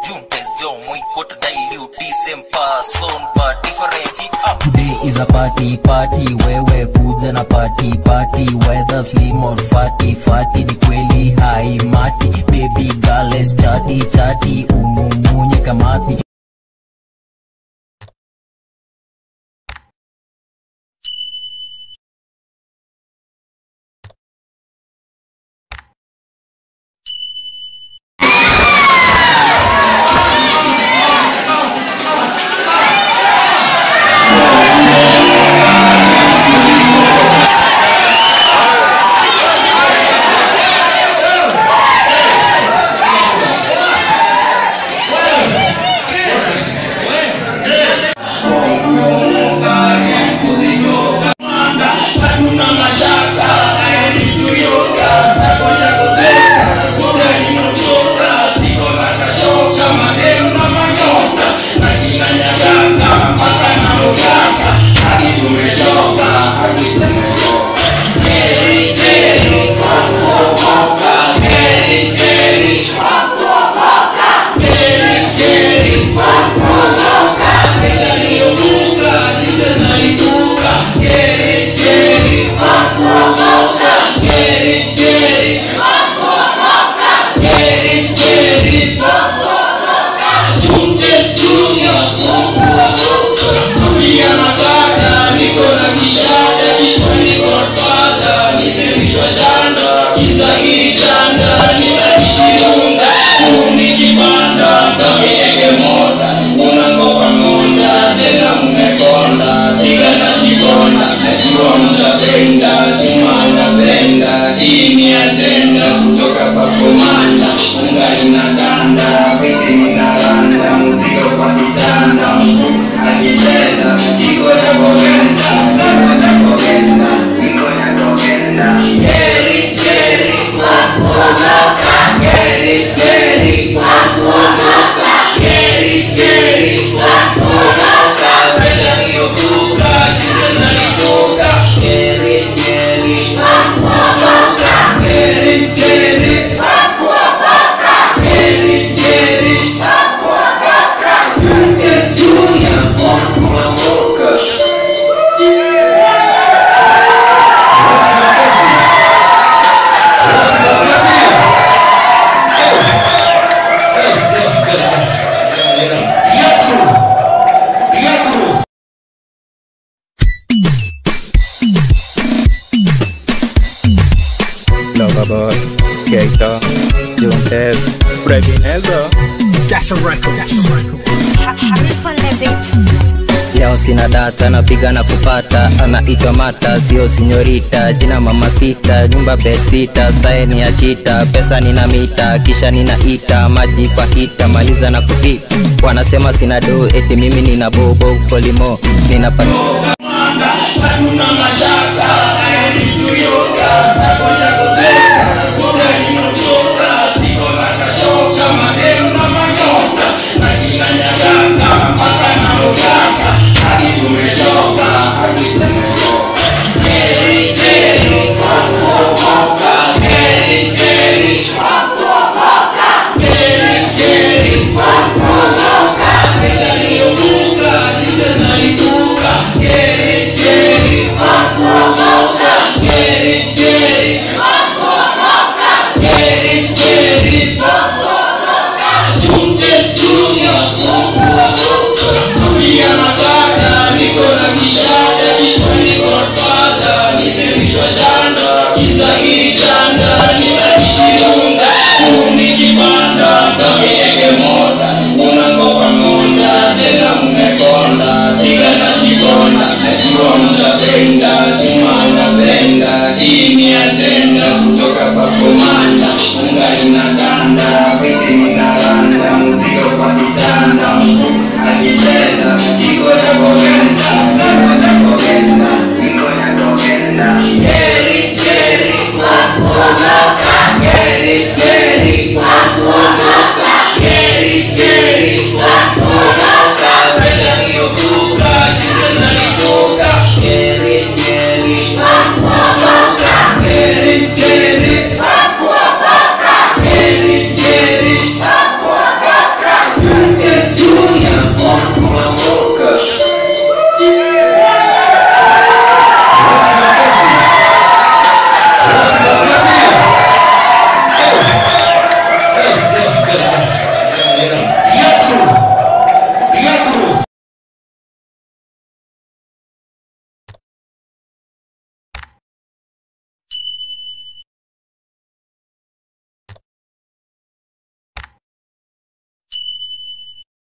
Juntes, yo, muy quote dilute, same person, but different hip hop. Today is a party party, wewe kuja na party party, whether slim or fatty fatty, ni kweli hai mati, baby girl let's chatty chatty, umumunye kamati. Loverboy, Keita, Juntes, Previnezo. That's a record. That's a record. Leo sina data, napiga na kupata, anaitwa Mata, sio sinyorita, jina mama sita, nyumba bed sita, style ni ya chita, pesa nina mita, kisha ninaita, maji kwa hita, maliza na kuti, wanasema sina do, eti mimi nina bobo, polimo, ninapata hatuna mashaka, aeni tuyoga, takoja